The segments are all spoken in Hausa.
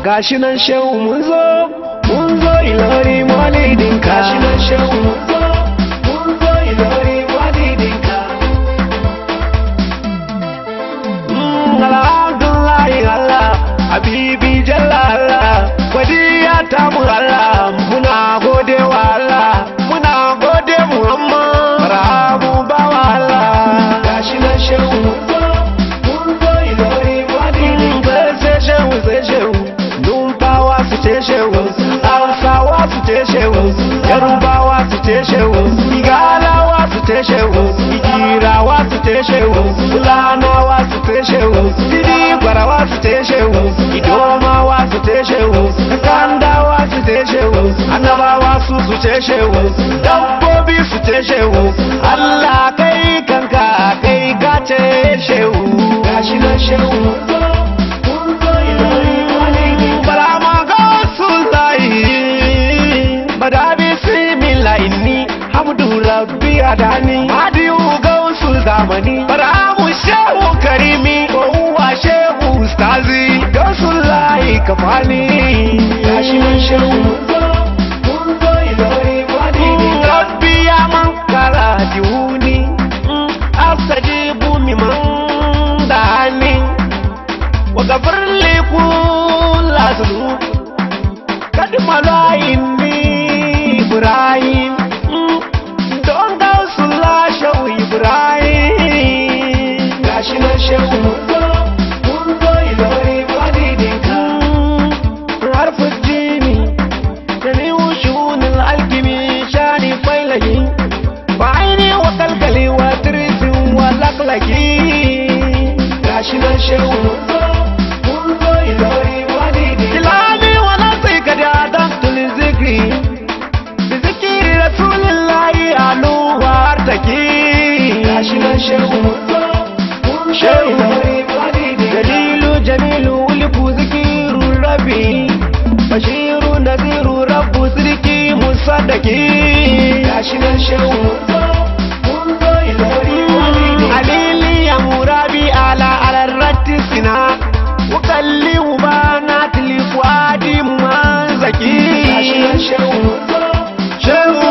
gashi nan shehu mun zo mun zo ilori maulidinka gashi nan shehu mun zo mun zo ilori maulidinka Mm, alhamdulillahi Allah habibi jalla Allah wadiya ta mu Allah muna gode wa Allah muna gode Muhammad rabu ba wa Allah gashi nan shehu mun zo mun zo ilori maulidinka sai shehu sai shehu numfawa su ce shehu hausawa su ce shehu yarubawa su ce shehu igalawa su ce shehu igirawa su ce shehu fulanawa su ce shehu didibarawa su ce shehu idomawa su ce shehu kandawa su ce shehu annabawa su su ce shehu dabbobi su ce shehu allah kai kanka kai ka ce shehu gashi nan shehu Barama Gausullahi Bada bismillah inni Hamdu Rabbi adani Hadiyu Gausul zamani Baramu Shehu Karimi Kowa Shehu Ustazi Gausullahi Kafani Gashi nan Shehu Rabbi ya man kara diuni Asajibu miman dani وغفر لي كل ذنوب قد ملايني إبراهيم دون غوص الله شو إبراهيم غاشنا شو عرف الديني جميع شؤون العلم شاني فيلهي بعيني وقلقلي وترس ولقلقي غاشنا شو Ilani wala sai ka da dan tuli zikri Bi zikiri Rasulullahi alu har take Gashi nan shehu Shehu Dalilu jamilu uliku zikiru rabbi Bashiru nadiru rabbu sirki musaddaki Gashi nan shehu Alili ya murabi ala alarratti sina Ukalli ubana tilifuadi manzaki Shehu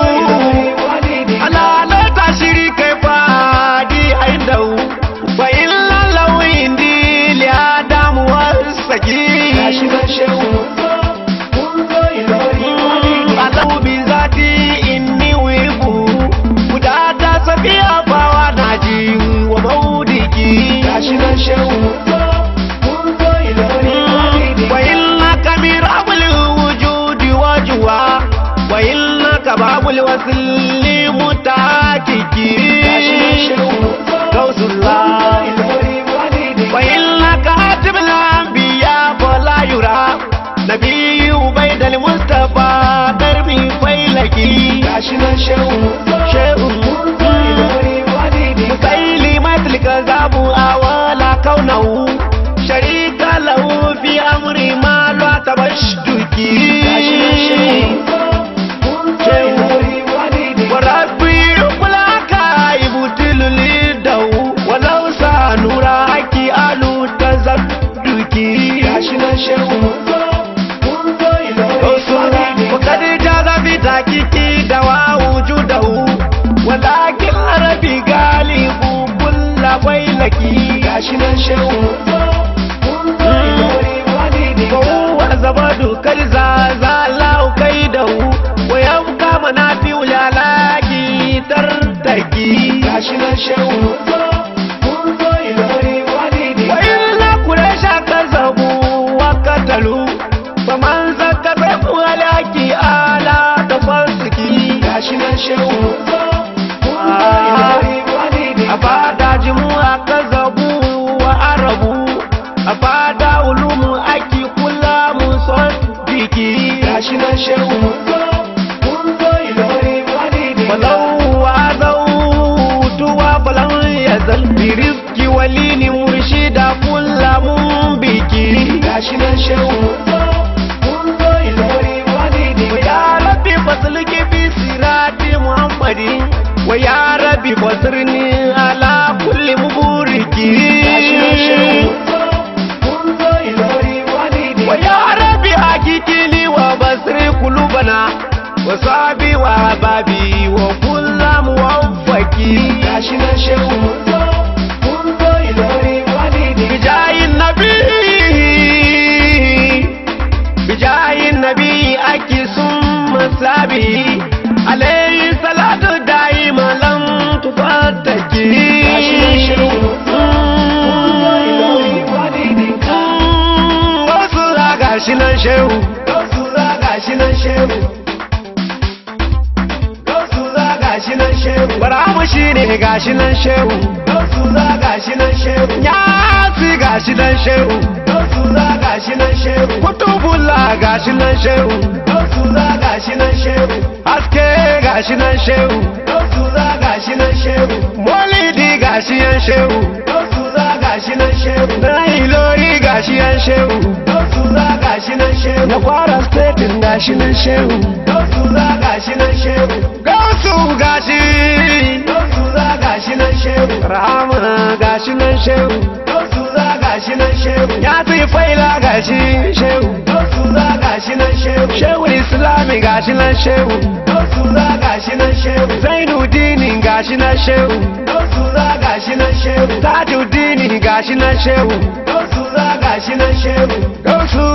Alalata shiri kai fadi haidau Wa illa lawi indi li adamu wasaki Alau bi zati inni wibu Kudata safiya bawa naji wa maudiki وإنك برب الوجود وجوا وإنك باب الوصل متاككي غوث الله وإنك هاتم الأنبياء فلا يرى نبي بيد المصطفى دربي فيلكي شيء مسيلمة الكذاب أولا كونه شريك له في أمر ما لا تبشتكي وربي يقولك يبتل لده ولو سانورا حكي ألو تزدكي وقد جاز في تحقيقي دواء وجوده ولكن ربي غالب كل ويلكي فهو زبد كالزازا لا كيده ويبقى منافع للاكي ترتكي وإن قريش كذبوا وقتلوا فمن ذكر ولكي آلا تفسكي أفاد جموع كذبوا وعربوا أفاد علوم أكي كل مصدقي ولو عذوت وفلن يزل برزق ولين مرشدا كل منبكي ويا ربي فضلك بسرات محمد ويا ربي فصرني على كل مبورك ويا ربي bana wasabi wa babi wa kullum wafaki gashi nan shehu mun zo mun zo ilori walidi bijayin nabi bijayin nabi ake sun masabi alayhi salatu daima lam tufattaki gashi nan shehu mun zo mun zo ilori walidi wasu za gashi nan shehu Gausura gashi nan shehu Gausura gashi nan shehu baramu shi ne gashi nan shehu Gausura gashi nan shehu yasi gashi nan shehu Gausura gashi nan shehu kutubula gashi nan shehu Gausura gashi nan shehu haske gashi nan shehu Gausura gashi nan shehu molidi gashi yan shehu Gausura gashi nan shehu na ilori gashi yan shehu Gausura gashi nan shehu na kwara statin gashi nan shehu Gausura gashi nan shehu gausu gashi Gausura gashi nan shehu rama gashi nan shehu Gausura gashi nan shehu ya fi faila gashi shehu Gausura gashi nan shehu shehu islami gashi nan shehu Gausura gashi nan shehu zainudini gashi nan shehu Gausura gashi nan shehu tajudini gashi nan shehu Gausura gashi nan shehu gausu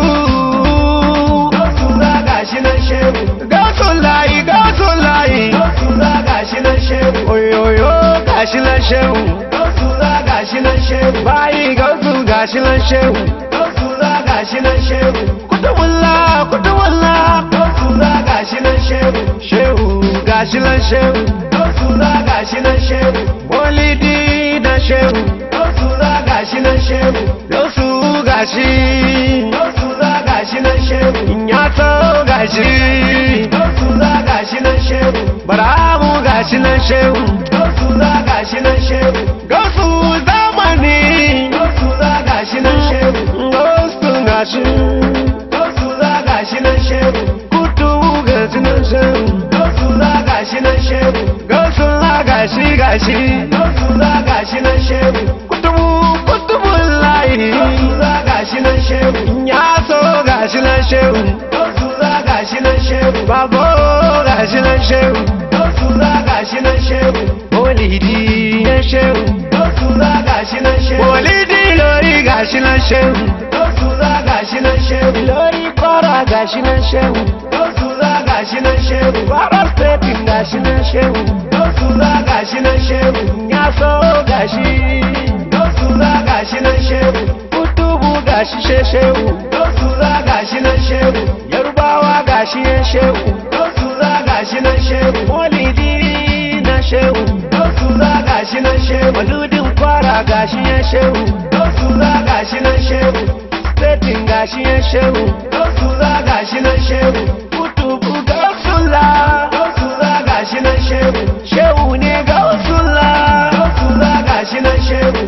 Gausura gashi nan shehu gausu layi gausu layi Gausura gashi nan shehu oyoyo gashi nan shehu Gausura gashi nan shehu bayi gausu gashi nan shehu Gausura gashi nan shehu kutubulla kutubulla Gausura gashi nan shehu shehu gashi nan shehu Gausura gashi nan shehu molidi na shehu Gausura gashi nan shehu gausu gashi Gausura gashi nan shehu inyato gashi Gausura gashi nan shehu baramu gashi nan shehu Gausura gashi nan shehu gausu zamani Gausura gashi nan shehu gausu gashi Gausura gashi nan shehu kutu gashi nan shehu Gausura gashi nan shehu gausu la gashi gashi Gausura gashi nan shehu kutubu kutubu layi Gausura gashi nan shehu inyato gashi nan shehu Gausura gashi nan shehu babo gashi nan shehu Gausura gashi nan shehu molidi na shehu Gausura gashi nan shehu molidi lori gashi nan shehu Gausura gashi nan shehu lori kwara gashi nan shehu Gausura gashi nan shehu kwara stetin gashi nan shehu Gausura gashi nan shehu nyaso gashi Gausura gashi nan shehu kutubu gashi she shehu Gausura gashi nan shehu yarubawa gashi yan shehu Gausura gashi nan shehu molidi na shehu Gausura gashi nan shehu maludin kwara gashi yan shehu Gausura gashi nan shehu stetin gashi yan shehu Gausura gashi nan shehu kutubu gausula Gausura gashi nan shehu shehu ne gausula Gausura gashi nan shehu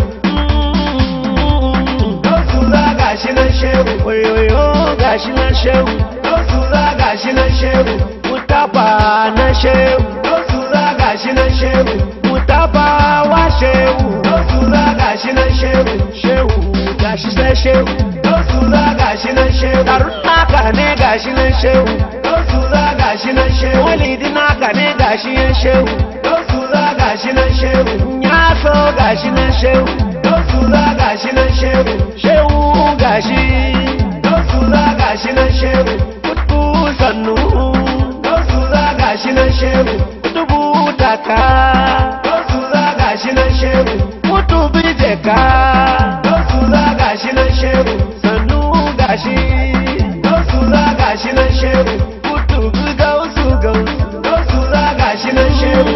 Gausura gashi nan shehu oyoyo gashi nan shehu Gausura gashi nan shehu mutaba na shehu Gausura gashi nan shehu mutaba wa shehu Gausura gashi nan shehu shehu gashi sai shehu Gausura gashi nan shehu darun naka ne gashi nan shehu Gausura gashi nan shehu walidi naka ne gashi yan shehu Gausura gashi nan shehu nyaso gashi nan shehu Gausura gashi nan shehu shehu gashi Gausura gashi nan shehu kutu sannu Gausura gashi nan shehu kutubu taka Gausura gashi nan shehu kutubi jeka Gausura gashi nan shehu sannu gashi Gausura gashi nan shehu kutubi gausu gausu Gausura gashi nan shehu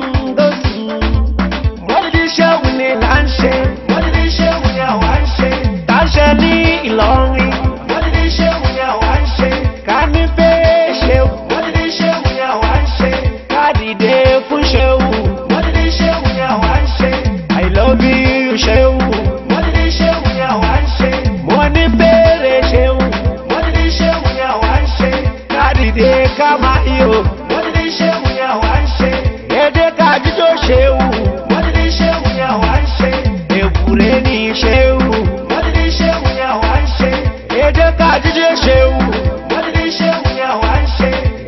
Wadi shehu ne lanshe, Wani shehu ya wanshe lanshe ni Ìlọrin, Wani shehu ya wanshe ká ní pé shehu, Wani shehu ya wanshe ká dìde fún shehu. Wani shehu ya wanshe I love you shehu, Wani shehu ya wanshe mo ní bèrè shehu, Wani shehu ya wanshe ká dìde ká máa yọ̀. Wani shehu ya wanshe Èdè ká jíjó shehu, Wani shehu ya wanshe èkúrẹ́ ní shehu. Wani shehu ya wanshe Èdè ká jíjó shehu, Wani shehu ya wanshe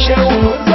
shehu